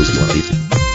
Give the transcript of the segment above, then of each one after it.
Mixcloud.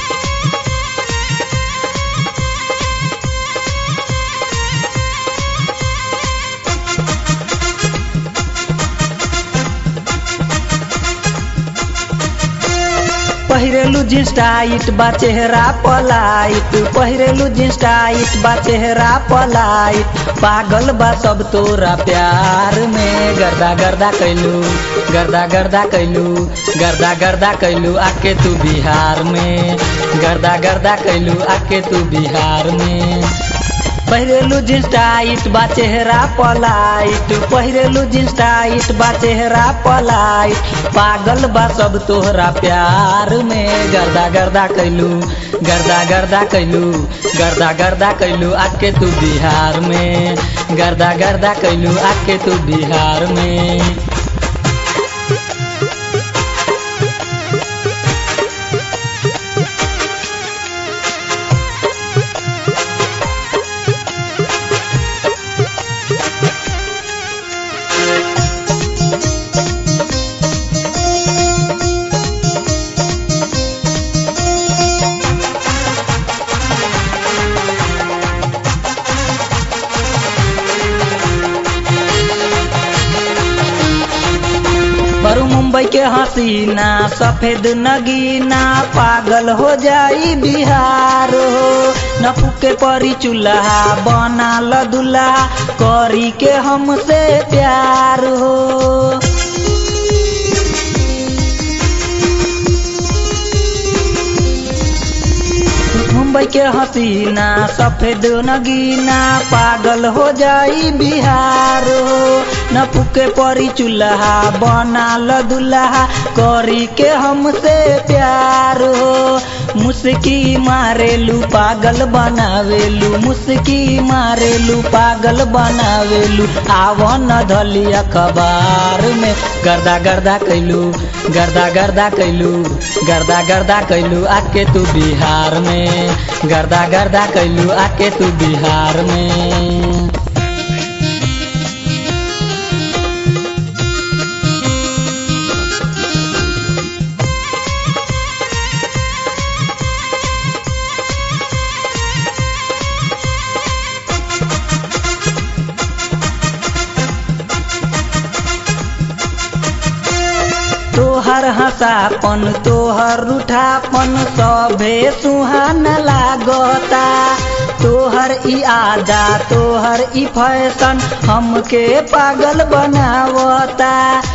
पहिरेलु jeans tight बा चेहरा polite पहिरेलु jeans tight बा चेहरा पलाइट पागल बा सब तोरा प्यार में गर्दा गर्दा कैलू गर्दा गर्दा कैलू गर्दा गर्दा कैलू आके तू बिहार में गर्दा गर्दा कैलू आके तू बिहार में पहिरेलु जींस टाइट बा चेहरा पलाइट पहिरेलु जींस टाइट बा चेहरा पलाइट पागल बा सब तोहरा प्यार में गर्दा गर्दा कैलू गर्दा गर्दा कैलू गर्दा गर्दा कैलू आके तू बिहार में गर्दा गर्दा कैलू आके तू बिहार में बरू मुंबई के हसीना सफेद नगीना पागल हो जाई बिहार हो न फूके परी चूल्हा बना ल दुल्हा करी के हमसे प्यार हो मुंबई के हसीना सफेद नगीना पागल हो जाई बिहार हो न फूके परी चूल्हा बना ल दुल्हा करी के हमसे प्यार हो मुस्की मारेलू पागल बनावेलू मुस्की मारेलू पागल बनावेलू आव न धली अखबार में गर्दा गर्दा कैलू गर्दा गर्दा कैलू गर्दा गर्दा कैलू आके तू बिहार में गर्दा गर्दा कैलू आके तू बिहार में तोहर हंसापन तोहर रूठापन सभे सुहान लागता तोहर ई आदा तोहर ई फैशन हमके पागल बनावता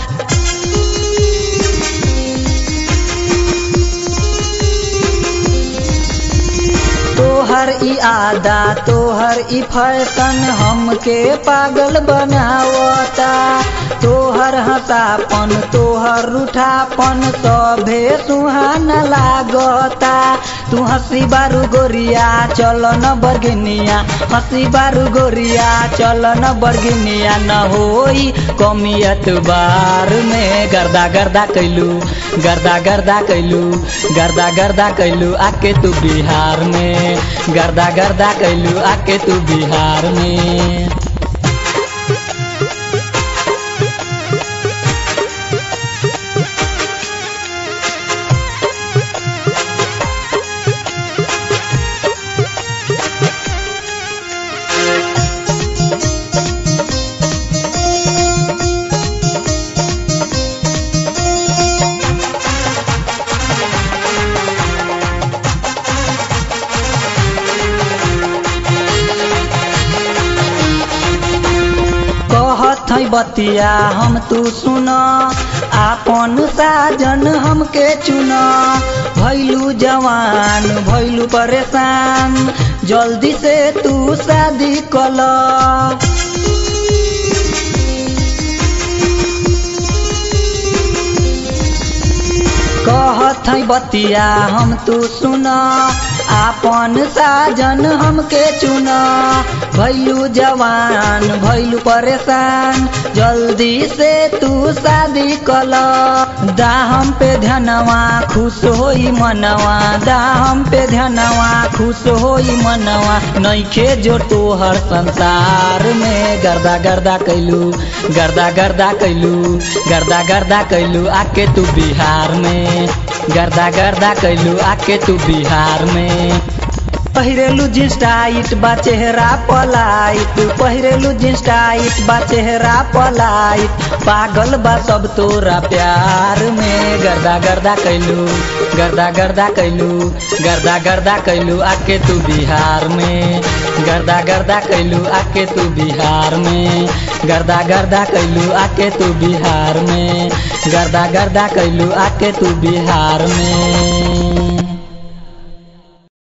तोहर ई आदा तोहर ई फैशन हमके पागल बनावता तोहर हंसापन तोहर रूठापन सभे सुहान लागता तू हंसी बारू गोरिया चल न बरगिनिया हंसी बारू गोरिया चल न बरगिनिया न होई कमियत बार में गर्दा गर्दा कैलू गर्दा गर्दा कैलू गर्दा गर्दा कैलू आके तू बिहार में गर्दा गर्दा कैलू आके तू बिहार में कहत है बतिया हम तू सुन आपन साजन हमके चुन भैलू जवान भैलू परेशान जल्दी से तू शादी कल कहत है बतिया हम तू सुन आपन साजन हमके चुन भैलू जवान भैलू परेशान जल्दी से तू शादी कल दाहम पे ध्यानवा खुश होई मनवा दाहम पे ध्यानवा खुश होई मनवा नइखे जो तोहर संसार में गर्दा गर्दा कैलू गर्दा गर्दा कैलू गर्दा गर्दा कैलू आके तू बिहार में गर्दा गर्दा कैलू आके तू बिहार में पहिरेलू जींस टाइट बा चेहरा पलाइट पहिरेलू जींस टाइट बा चेहरा पलाइट पागल बा सब तोरा प्यार में गर्दा गर्दा कैलू गर्दा गर्दा कैलू गर्दा गर्दा कैलू आके तू बिहार में गर्दा गर्दा कैलू आके तू बिहार में गर्दा गर्दा कैलू आके तू बिहार में गर्दा गर्दा कैलू आके तू बिहार में